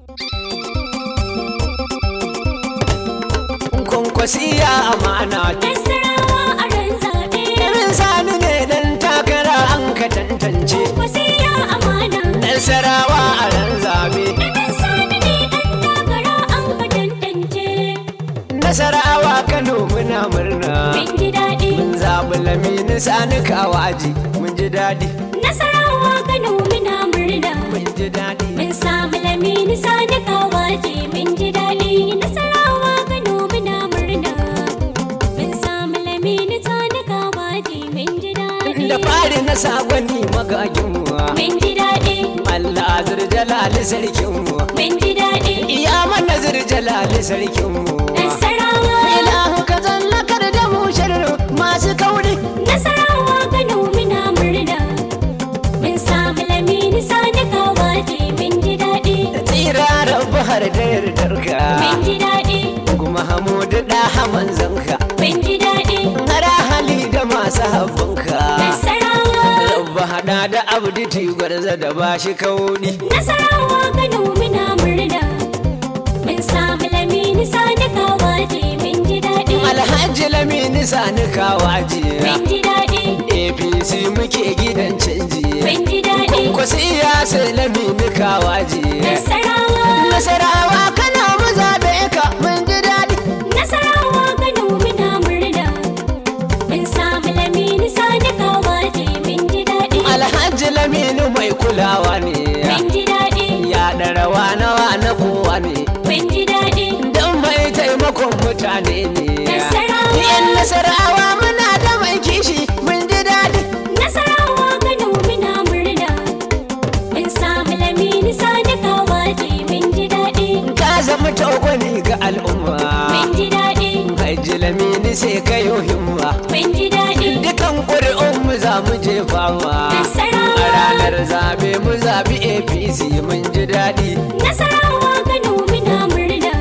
kwankwasiya amana Nasarawa a ran zaɓe. irin sani ne dan takara an ka tantance Wasiya amana. nasarawa a ran zabe Ɗan sani ne ɗan takara an ka tantance. nasarawa kano muna murna Mun ji daɗi. mun zaɓi lamini sani kawaji mun ji daɗi Nasarawa Kano muna murna. mun ji daɗi Mun samu lamini sani kawaje mun ji daɗi. Nasarawa Kano muna murna. Mun samu lamini sani kawaje mun ji daɗi. da fari na sagwani magaginmu Mun ji daɗi. Allah zirjalali sarkinmu Mun ji daɗi. iya mana zirjalali sarkinmu Nasarawa. ilahu ka zallakar da mu sharru masu kauri Nasarawa Kano muna murna. Mun samu lamini sani kawaje mun ji daɗi. tsira rabu har da yardarka Mun ji daɗi. kuma hamudu da haman zanka Mun ji daɗi. hara hali da masu habbanka Nasarawa. rabba hada da abdi tigwarza da bashi kaudi Nasarawa Kano muna murna. Mun samu lamini sani kawaje mun ji daɗi. alhaji lamini sani kawaji Mun ji daɗi. apc muke gidan canji Mun ji daɗi. ko siyasa lamini kawaji Nasarawa. nasarawa kana mu zabe ka mun ji daɗi Nasarawa Kano muna murna. Mun samu lamini sani kawaje mun ji daɗi. alhaji lamini mai kulawa ne Mun ji daɗi. ya ɗarawa nawa na kowa ne Mun ji daɗi. don mai taimakon mutane ne Nasarawa. yan nasarawa muna da mai kishi mun ji daɗi Nasarawa Kano muna murna. Mun samu lamini sani kawaje mun ji daɗi. ka zama tagwani ga al'umma Mun ji daɗi. haji lamini sai ka yi himma Mun ji daɗi. dukan ƙuri'un mu za mu je fama Nasarawa. a ranar zabe mu zabi apc mun ji daɗi Nasarawa Kano muna murna.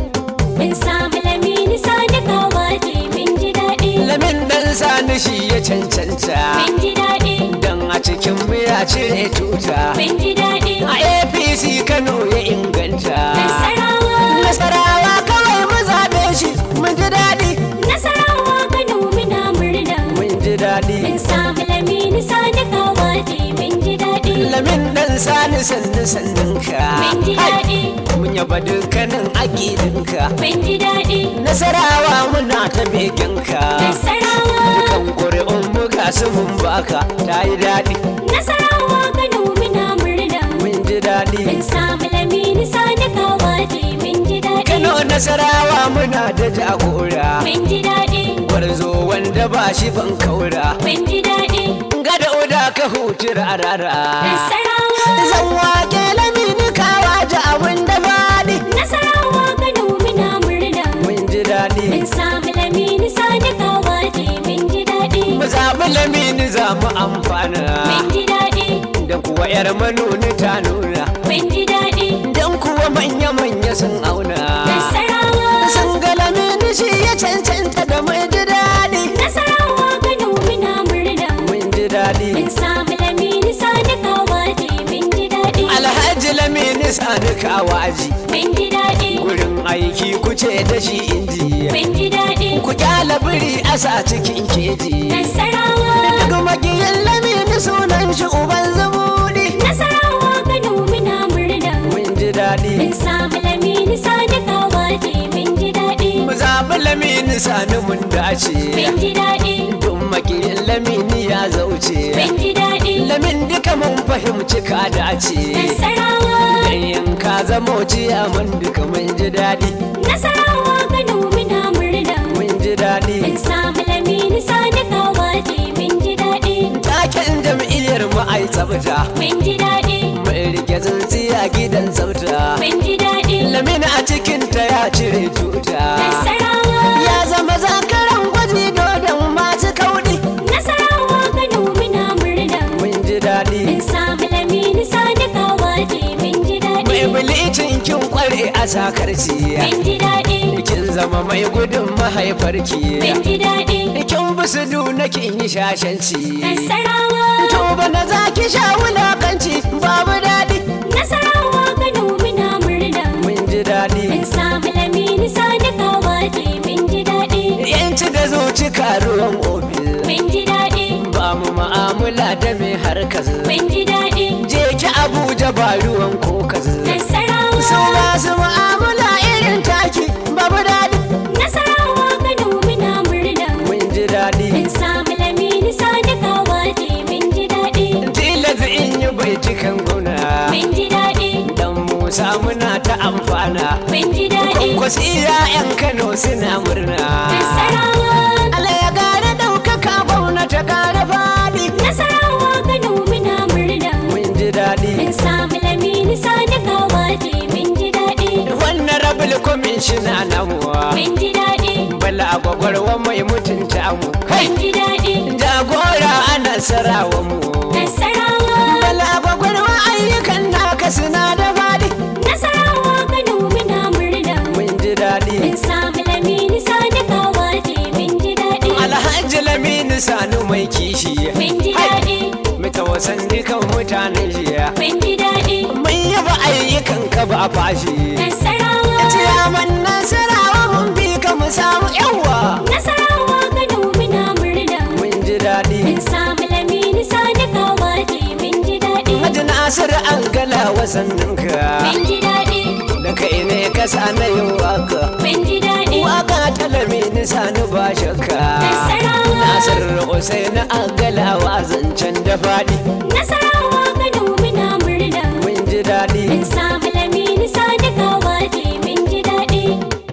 Mun samu lamini sani kawaje mun ji daɗi. lamin dan sani shi ya cancanta Mun ji daɗi. don a cikin mu ya cire tuta Mun ji daɗi. a apc kano ya inganta Nasarawa. nasarawa kawai mu zabe shi mun ji daɗi Nasarawa Kano muna murna. mun ji daɗi Mun samu lamini sani kawaje mun ji daɗi. lamin dan sani sannu sannunka Mun ji daɗi. mun yaba dukkanin aƙidinka Mun ji daɗi. nasarawa muna ta beginka Nasarawa. dukan ƙuri'un mu ga su mun baka ta yi daɗi Nasarawa Kano muna murna. mun ji daɗi Mun samu lamini sani kawaje mun ji daɗi. kano nasarawa muna da jagora Mun ji daɗi. gwarzo wanda ba shi ban kaura Mun ji daɗi. gada oda ka hutu rarara Nasarawa. zan wake lamini kawa da abin da faɗi Nasarawa Kano muna murna. mun ji daɗi Mun samu lamini sani kawaje mun ji daɗi. mu zaɓi lamini za mu amfana Mun ji daɗi. don kuwa yar manoni ta nuna Mun ji daɗi. don kuwa manya-manya sun auna Nasarawa. sun ga lamini shi ya cancanta da mai ji daɗi Nasarawa Kano muna murna. mun ji daɗi Mun samu lamini sani kawaje mun ji daɗi. alhaji lamini sani kawaji Mun ji daɗi. gurin aiki kuce da shi inji Mun ji daɗi. ku kyala biri a sa cikin keji Nasarawa. duk magiyin lamini sunan shi uban zumuɗi Nasarawa Kano muna murna. mun ji daɗi Mun samu lamini sani kawaje mun ji daɗi. mu zaɓi lamini sani mun dace Mun ji daɗi. duk magiyin lamini ya zauce Mun ji daɗi. lamin duka mun fahimci ka dace Nasarawa. dan yin ka zamo ciyaman duka mun ji daɗi Nasarawa Kano muna murna. mun ji daɗi Mun samu lamini sani kawaje mun ji daɗi. taken jam'iyyar mu ai tsafta Mun ji daɗi. mai rike tsintsiya gidan tsafta Mun ji daɗi. lamin a cikin ta ya cire tuta Nasarawa. ya zama zakaran gwaji dodon masu kauɗi Nasarawa Kano muna murna. mun ji daɗi Mun samu lamini sani kawaje mun ji daɗi. mai bilicin kin kware a sakarci Mun ji daɗi. kin zama mai gudun mahaifarki Mun ji daɗi. kin bisu duna kin yi shashanci Nasarawa. to bana za ki sha wulakanci babu daɗi Nasarawa Kano muna murna. daɗi Mun samu lamini sadakawa je mun ji daɗi. yanci da zuci karuwan ofis Mun ji daɗi. ba mu ma'amula da mai harkar Mun ji daɗi. je ki abuja ba ruwan kokas su Nasarawa. ba su ma'amula irin taki babu daɗi Nasarawa Kano muna murna. mun ji daɗi Mun samu lamini sadakawa je mun ji daɗi. tilas in yi bai cikin guna Mun ji daɗi. dan musa muna ta amfana Mun ji daɗi. kwakwasi yan kano suna murna Nasarawa. Allah ya kare ɗaukaka gwamnati kare faɗi Nasarawa Kano muna murna. mun ji daɗi Mun samu lamini sadakawa je mun ji daɗi. wannan rabul kwamishina namuwa Mun ji daɗi. bala gwagwarwa mai mutunta mu kai Mun ji daɗi. jagora a nasarawa mu Nasarawa. bala gwagwarwa ayyukan naka suna da faɗi Nasarawa Kano muna murna. mun ji daɗi Mun samu lamini sadakawa je mun ji daɗi. alhaji lamini sanu mai kishi Mun ji daɗi. mita wasan dukan mutanen jiya Mun ji daɗi. mun yaba ayyukan ka ba fashi Nasarawa. ciyaman nasarawa mun bi ka mu samu yawa Nasarawa Kano muna murna. mun ji daɗi Mun samu lamini sadakawa je mun ji daɗi. Haji Nasiru an gala wasanninka Mun ji daɗi. da kai ne ka na yin waka Mun ji daɗi. waka talami ni sani ba shakka Nasarawa. Nasiru Hussein an gala wa zancen da faɗi Nasarawa Kano muna murna. mun ji daɗi Mun samu lamini sadakawa je mun ji daɗi.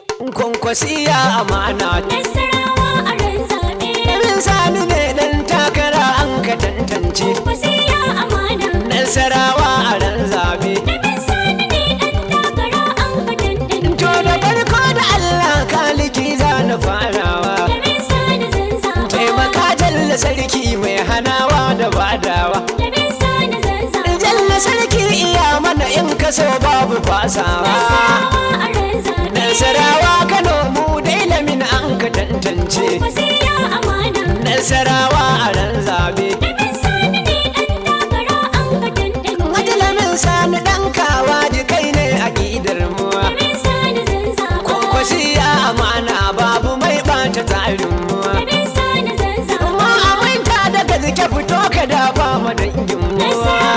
kwankwasiya amana Nasarawa a ran zaɓe. Ɗan sani ne ɗan takara an ka tantance Wasiya amana. Nasarawa a ran zabe Ɗan sani ne ɗan takara an ka tantance. To da farko da Allah kaliki za na farawa Ɗan sani zan zaɓa. Taimaka jalla sarki mai hanawa da badawa Ɗan sani zan zaɓa. Jalla sarki iya mana in ka so babu fasawa Nasarawa a ran zaɓe. Nasarawa Kano mu dai lamin an ka tantance Wasiya amana. Nasarawa a ran zabe Ɗan sani ne ɗan takara an ka tantance. Majalamin sani ɗan kawa ji kai ne a gidar mu Ɗan sani zan zaɓa. Kwankwasiya amana babu mai ɓata tsarin mu Ɗan sani zan zaɓa. Ma aminta daga zike fito ka dafa ma dangin mu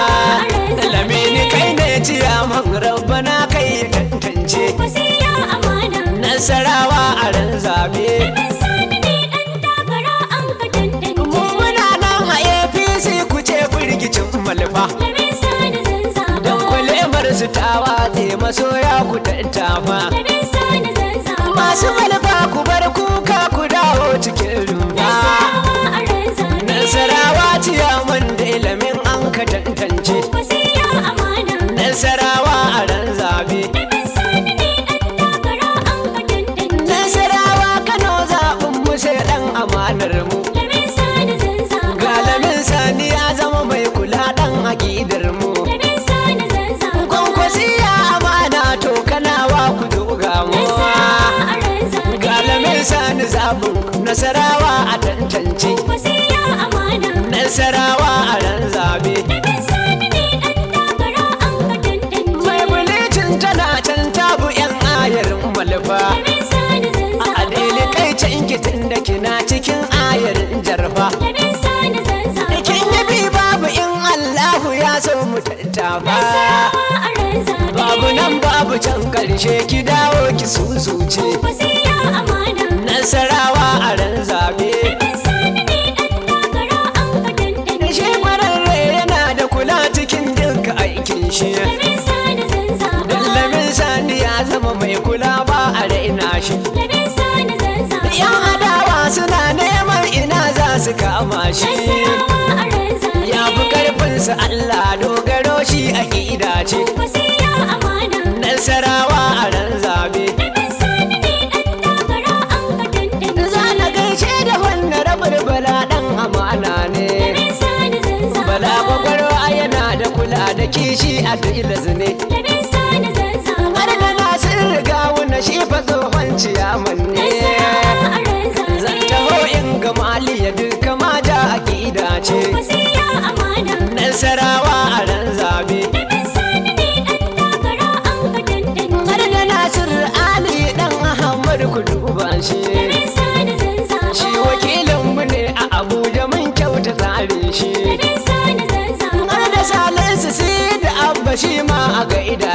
Lamini kai ne ciyaman rabbana kai ya tantance Wasiya amana. Nasarawa a ran zabe Ɗan sani ne ɗan takara an ka tantance. Mu muna nan a APC ku ce firgicin malfa Ɗan sani zan zaɓa. Don kwalemar su ta watse masoya ku tattafa Ɗan sani zan zaɓa. Masu malfa ku bar kuka ku dawo cikin rumfa Nasarawa a ran zaɓe. Nasarawa ciyaman da ilimin an ka tantance Wasiya amana. Nasarawa a ran zabe Ɗan sani ne ɗan takara an ka tantance. Nasarawa Kano zaɓin mu sai ɗan amanar mu Ɗan sani zan zaɓa. Galamin sani ya zama mai kula ɗan aƙidar mu Ɗan sani zan zaɓa. Kwankwasiya amana to kanawa ku duga mu Nasarawa a ran zaɓe. Galamin sani zaɓin nasarawa a tantance Wasiya amana. Nasarawa a ran zabe Ɗan sani ne ɗan takara an ka tantance. Mai bulicin tana can tabu yan ayarin malfa Ɗan sani zan A zaɓa. adili kai can kitin da kina cikin ayarin jarfa Ɗan sani zan zaɓa. Kin yi bi babu in Allahu ya so mu tattafa Nasarawa a ran zaɓe. Babu nan babu can karshe ki dawo ki susuce Wasiya amana. Nasarawa a ran zabe Ɗan sani ne ɗan takara an ka tantance. Shi kwararre yana da kula cikin duka aikin shi Ɗan sani zan zaɓa. Dallamin sani ya zama mai kula ba a raina shi Ɗan sani zan zaɓa. Yan adawa suna neman ina za su kama shi Nasarawa a ran zaɓe. Ya fi karfinsa Allah dogaro shi a ƙida ce Wasiya amana. Nasarawa a ran zabe Ɗan sani ne ɗan takara an ka tantance. Za na gaishe da wannan rabar bala ɗan amana ne Ɗan sani zan zaɓa. Bala gwagwarwa yana da kula da kishi a tilas ne Ɗan sani zan zaɓa. Har da nasir riga wuna shi fa tsohon ciyaman ne Nasarawa a ran zaɓe. Zan taho in ga maliya duka mata a ƙida ce Wasiya amana. Nasarawa a ran zabe Ɗan sani ne ɗan takara an ka tantance. Har da nasir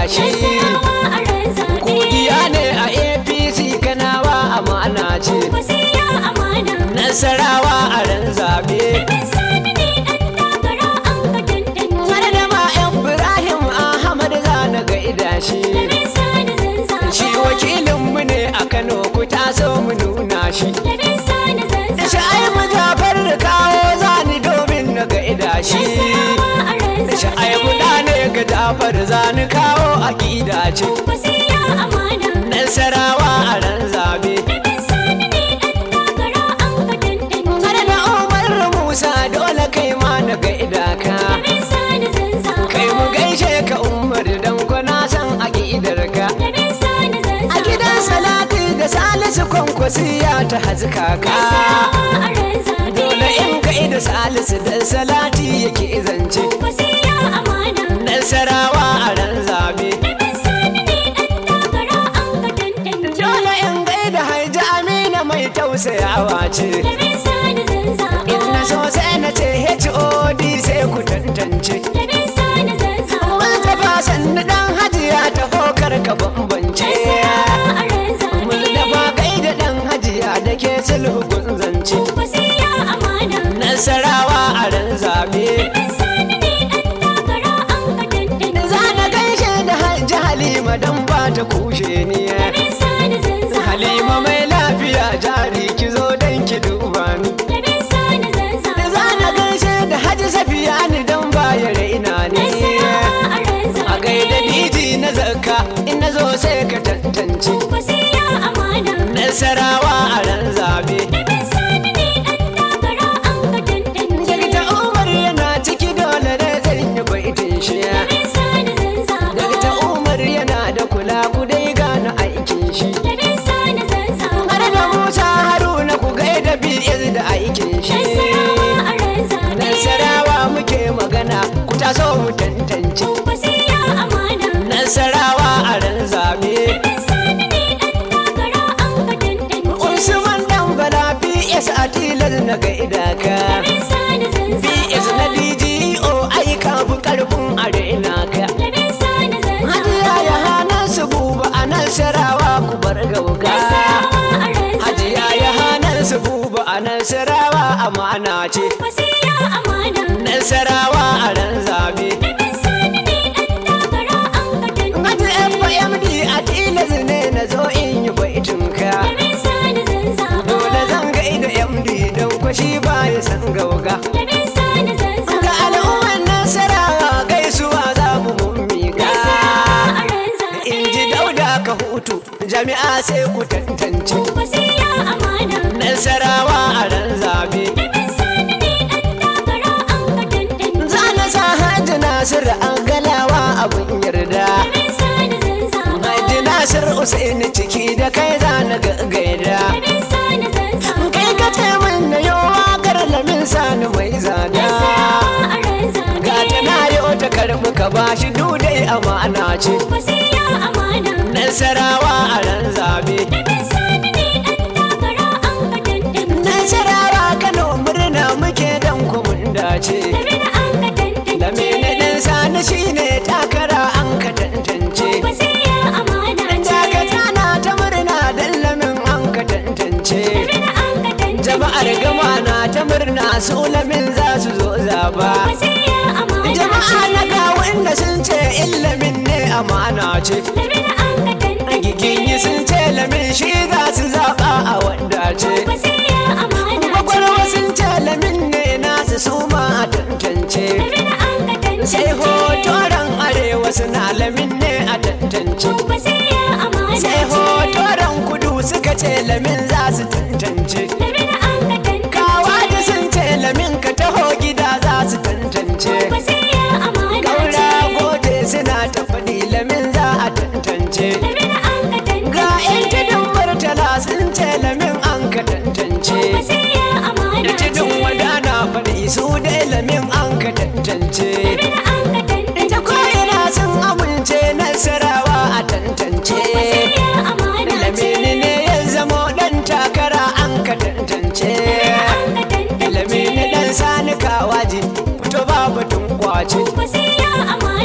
shi Nasarawa a ran zaɓe. Kugiya ne a APC kanawa amana ce Wasiya amana. Nasarawa a ran zabe Bin sani ne ɗan takara an ka tantance. Har da ma Ibrahim Ahmad zana ga idashi Bin sani zan zaɓa. Shi wakilinmu ne a Kano ku taso mu nuna shi Bin sani zan zaɓa. Shi ai mu Jafar da kawo zani domin na ga idashi Nasarawa a ran Shi ai mu zaɓe. da ne ga Jafar zani kawo a ce Wasiya amana. Nasarawa a ran zabe Bin sani ne ɗan takara an ka tantance. Har da Umar Musa dole kai ma na ga idaka Bin sani zan zaɓa. Kai mu gaishe ka Umar dan ko na san aƙidarka Bin sani zan A gidan salati da salisu kwankwasiya ta hazika ka Nasarawa a ran zaɓe. Dole in kai da salisu da salati yake zance Wasiya amana. Nasarawa a ran zabe Bin sani ne ɗan takara an ka tantance. Dole in gai da haiji amina mai tausayawa ce Bin sani zan zaɓa. In na so sai na ce HOD sai ku tantance Bin sani zan zaɓa. Mustapha sannu dan hajiya ta hokar ka bambance Nasarawa a ran zaɓe. Mustapha kai da dan hajiya da ke sulhu gun zance Wasiya amana. Nasarawa a ran zabe Bin sani ne ɗan takara an ka tantance. Za na gaishe da hajji Halima don ba ta kushe ni Bin sani zan zaɓa. Halima mai lafiya jari ki zo don ki duba ni Bin sani zan zaɓa. Za na gaishe da hajji Safiya ni don ba ya raina ni Nasarawa a ran zaɓe. A gaida diji na zakka in na zo sai ka tantance Wasiya amana. Nasarawa a ran zabe Bin sani ne ɗan takara an ka tantance. Dakta Umar yana ciki dole ne zan yi baitin shi Bin sani zan zaɓa. Dakta Umar yana da kula ku dai gane aikin shi Bin sani zan zaɓa. Har da Musa Haruna ku gaida BS da aikin shi Nasarawa a ran zaɓe. Nasarawa muke magana ku taso mu tantance Wasiya amana. Nasarawa a ran zabe Bin sani ne ɗan takara an ka tantance. Usman dan bala BS a tilar na gaida ka Bin sani zan BS zaɓa. na DGO ai ka fi karfin arena ka Bin sani zan Hajiya zaɓa. ya hana su buba a Nasarawa ku bar gauga Nasarawa a ran Hajiya zaɓe. ya hana su buba a Nasarawa amana ce Wasiya amana. Nasarawa a ran zabe Bin sani ne ɗan takara an ka Haji tantance. FMD a tilas ne na zo in yi baitinka Bin sani zan zaɓa. Dole zan gaida MD don kwashi ba ya san gauga Bin sani zan Ga zaɓa. al'ummar Nasarawa gaisuwa za mu mummiga Nasarawa a ran zaɓe. In ji dauda ka hutu jami'a sai ku tantance Wasiya amana. Nasarawa a ran zabe Bin sani ne ɗan takara an ka tantance. Za na sa Hajji Nasir an galawa abin yarda Bin sani zan zaɓa. Hajji Nasir Usaini ciki da kai za na ga gaida Bin sani zan zaɓa. Kai ka ce min na yi waƙar lamin sani mai zada Nasarawa a ran zaɓe. Ga ta na yi ta karɓi ka bashi dudai amana ce Wasiya amana. Nasarawa a ran zabe Bin sani ne ɗan takara an ka tantance. Nasarawa Kano murna muke dan kumun dace Bin an ka tantance. Da mene ɗin sani shine takara an ka tantance Wasiya amana ce. Dakata na ta murna dan lamin an ka tantance Bin an ka tantance. Jama'ar gama na ta murna su lamin za su zo zaba Wasiya amana Jama'a ce. na ga wanda sun ce illamin ne amana ce Bin an ka tantance. Giginyi sun ce lamin shi za su zaɓa a wanda ce Wasiya amana Kwakwalwa ce. sun ce lamin ne nasu su ma a tantance Bin an ka tantance. Sai hotoran arewa suna lamin ne a tantance Wasiya amana Sai ce. hotoran kudu suka ce lamin za su tantance Bin an ka tantance. Kawa da sun ce lamin ka taho gida za su tantance Wasiya amana Kaura ce. gode suna ta faɗi lamin za a tantance Bin an ka tantance. Ga 'yan tudun murtala sun ce lamin an ka tantance Wasiya amana Da ce. tudun wadana faɗi su dai lamin an ka tantance Bin an ka tantance. Ta ko'ina sun amince nasarawa a tantance Wasiya amana ce. Lamini ne ya zamo ɗan takara an ka tantance An ka tantance. Lamini ɗan sani kawaji fito ba batun kwace Wasiya amana.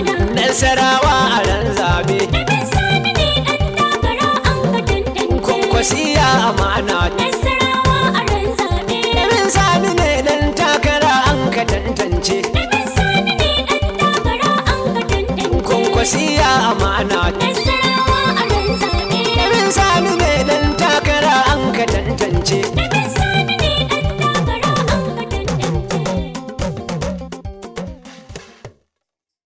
nasarawa a ran zabe Namin sani ne ɗan takara an ka tantance. kwankwasiya amana Nasarawa a ran zaɓe. Namin sani ne dan takara an ka tantance Namin sani ne ɗan takara an ka tantance. kwankwasiya amana Nasarawa